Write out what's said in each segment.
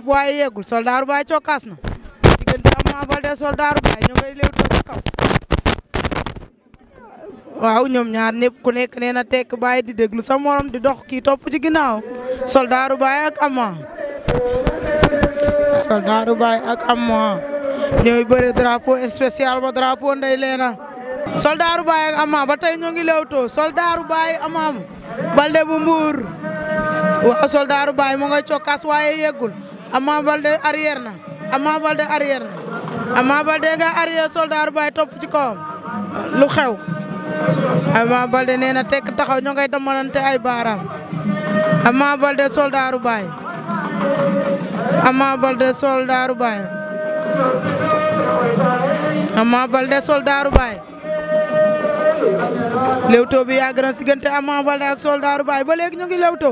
waaye yeggul soldaaru baay cokkaas na diggante Ama Baldé soldaaru baay ñu ngay léewtoo ca kaw waaw ñoom ñaar ñëpp ku nekk nee na tekk baay di déglu sa morom di dox kii topp ci ginnaaw soldaaru baay ak Ama soldaaru baay ak Ama ñooy bëre drapeau spécial ba drapeau ndey leena soldaaru baay ak Ama ba tey ñoo ngi léewtoo soldaaru baay Ama Baldé bu Mbuur waaw soldaaru baay mu ngay cokkaas waaye yeggul Ama Baldé arrière na Ama Baldé arrière na Ama Baldé nga arrière soldaaru baay topp ci kawam lu xew Ama Baldé nee na tekk taxaw ñoo ngay damalante ay baaraam Ama Baldé soldaaru baay Ama Baldé soldaaru baay Ama Baldé soldaaru baay lewtoo bi yàgg na diggante Ama Baldé ak soldaaru baay ba léegi ñu ngi lewtoo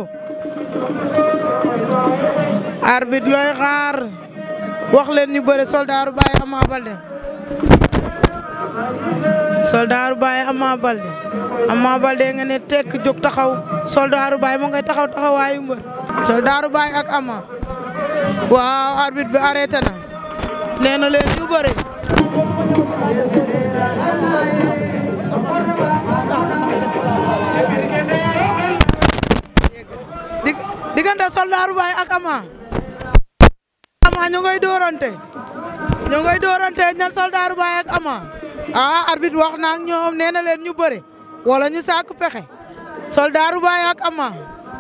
arbitre looy xaar wax leen ñu bëre soldaaru baay Ama Baldé soldaaru baay Ama Baldé Ama Baldé nga ne tekk jóg taxaw soldaaru baay mu ngay taxaw taxawaayu mbër soldaaru baay ak Ama waaw arbitre bi arrêté na nee na leen ñu bëre diggante soldaaru baay ak Ama Ama ñu ngay dóorante ñu ngay dóorante ñan soldaaru baay ak Ama ah arbitre wax na ak ñoom nee na leen ñu bëre wala ñu sàkk pexe soldaaru baay ak Ama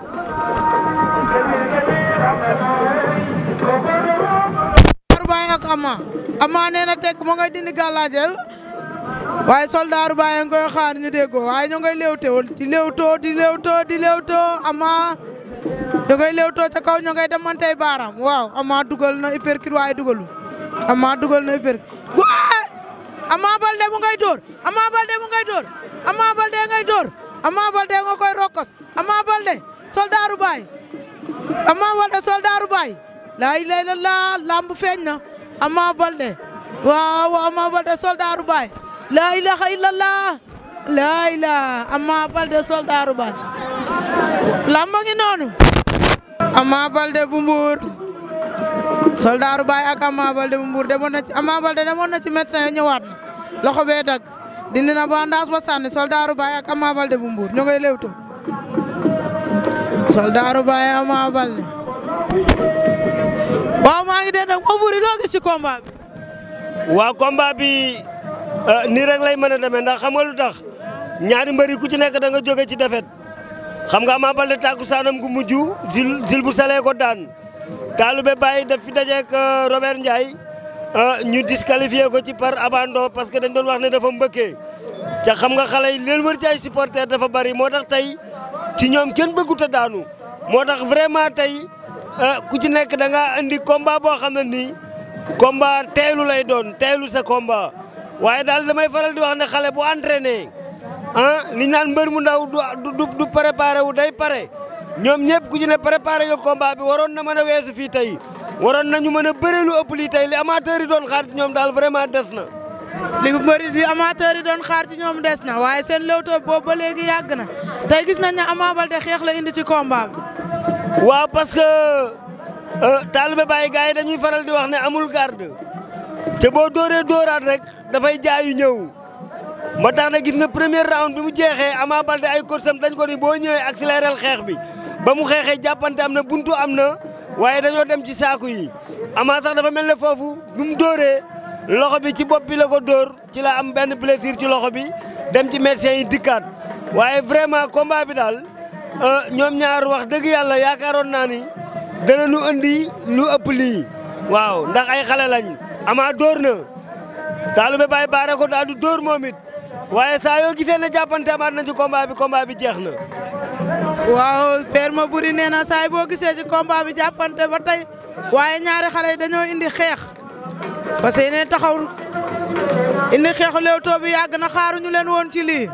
soldaaru baay ak Ama Ama nee na tekk mo ngay dindi gàllaaje waaye soldaaru baay nga koy xaar ñu déggoo waaye ñu ngay léewtoo di léewtoo di léewtoo di léewtoo Ama ñu ngay léewtoo ca kaw ñu ngay demantey baaraam waaw Ama dugal na uppercut waaye dugalu Ama dugal na uppercut waaye Ama Baldé mu ngay dóor Ama Baldé mu ngay dóor Ama Baldé ngay dóor Ama Baldé nga koy rokkos Ama Baldé soldaaru baay Ama Baldé soldaaru baay laa ilaaha illallaah lamb feeñ na Ama Baldé waaw Ama Baldé soldaaru baay laa ilaaha illallaah laa ilaaha Ama Baldé soldaaru baay lamb ngi noonu Ama Baldé bu Mbuur soldaaru baay ak Ama Baldé bu Mbuur demoon na ci Ama Baldé demoon na ci médecin yi ñëwaat na loxo bee dagg dindi na bandage ba sànni soldaaru baay ak Ama Baldé bu Mbuur ñu ngay lewto soldaaru baay Ama Baldé waaw maa ngi dee nag ma buri loo gis ci combat bi waaw combat bi nii rek lay mën a demee ndax xam nga lu tax ñaari mbëri ku ci nekk da nga jóge ci defet xam nga Ama Baldé tàkku saanam gu mujj sil sil bu salee ko daan Taalube Baye daf fi dajeek Robert Ndiaye ñu disqualifié ko ci par abandon parce que dañ doon wax ne dafa mbëkkee ca xam nga xale yi leen wër ci ay supporters dafa bari moo tax tey ci ñoom kenn bëggut a daanu moo tax vraiment tey ku ci nekk da nga indi combat boo xam ne nii combat teelu lay doon teelu sa combat waaye daal damay faral di wax ne xale bu entraîné ah li naan mbër mu ndaw du du du préparé wu day pare ñoom ñëpp ku ci ne préparé nga combat bi waroon na mën a weesu fii tey waroon nañu mën a bëre lu ëpp lii tey li amateur yi doon xaar ci ñoom daal vraiment des na. li bëri di amateur yi doon xaar ci ñoom des na waaye seen lewtoo boobu ba léegi yàgg na tey gis nañ ne Ama Baldé xeex la indi ci combat bi. waaw parce que Taalube Baye gars yi dañuy faral di wax ne amul garde te boo dóoree dóoraat rek dafay jaayu ñëw. moo tax na gis nga premier round bi mu jeexee Ama Baldé ay corsam dañ ko ni boo ñëwee accéléré xeex bi ba mu xeexee jàppante am na buntu am na waaye dañoo dem ci saaku yi Ama sax dafa mel ne foofu bi mu dóoree loxo bi ci bopp bi la ko dóor ci la am benn blessure ci loxo bi dem ci médecin yi dikkaat waaye vraiment combat bi daal ñoom ñaar wax dëgg yàlla yaakaaroon naa ni dana nu andi lu ëpp lii waaw ndax ay xale lañ Ama dóor na Taalube Baye baare ko daal du dóor moom it waaye saa yoo gisee ne jàppante amaat na ci combat bi combat bi jeex na. waaw père ma buri nee na saa boo gisee ci combat bi jàppante ba tey waaye ñaari xale yi dañoo indi xeex fas yéene taxaw indi xeexu Leewtoo bi yàgg na xaaruñu leen woon ci lii.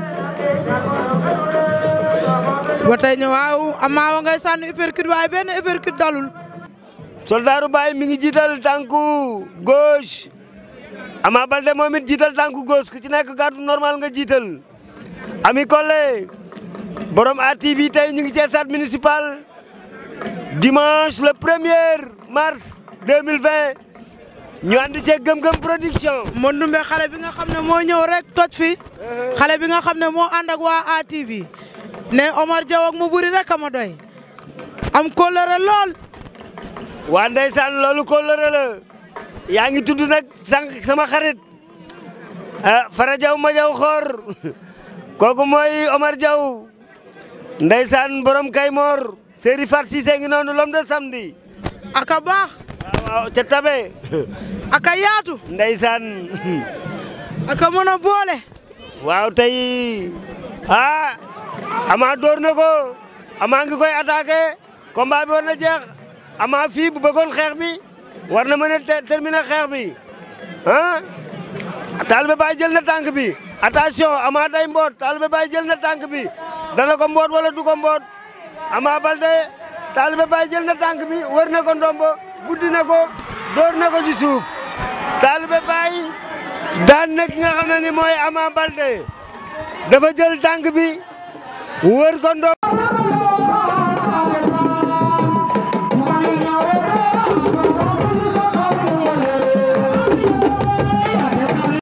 ba tey ñu waaw Ama wa ngay sànni uppercut waaye benn uppercut dalul. Soldaaru Baye mi ngi jiital tànku gauche. Ama Baldé moom it jiital tànku gauche ku ci nekk garde normal nga jiital Ami Collé borom ATV tey ñu ngi ci stade municipal dimanche le premier mars 2020 ñu ànd ceeg gëm-gëm production. Mandumbe xale bi nga xam ne moo ñëw rek toj fi xale bi nga xam ne moo ànd ak waa ATV ne Omar Diaw ak mu buri rek a ma doy am kóllëre lool. waa ndeysaan loolu kóllëre la yaa ngi tudd nag sànq sama xarit ah Fara Diaw ma Diaw xoor kooku mooy Omar Diaw ndeysaan borom Kaymoor Séri Fat Cissé ngi noonu l'homme de samedi aka baax waaw waaw ca tabe aka yaatu ndeysaan aka mën a boole waaw tey ah ama door na ko ama ngi koy attaqué combat bi war na jeex ama fii bu bëggoon xeex bi war na mën a terminer xeex bi ah Talibé Baye jël na tànk bi attention ama day mboot Talibé Baye jël na tànk bi dana ko mboot wala du ko mboot ama balde Talibé Baye jël na tànk bi wër na ko ndombo buddi na ko door na ko ci suuf Talibé Baye daan na ki nga xam ne ni mooy ama balde dafa jël tànk bi wër ko ndombo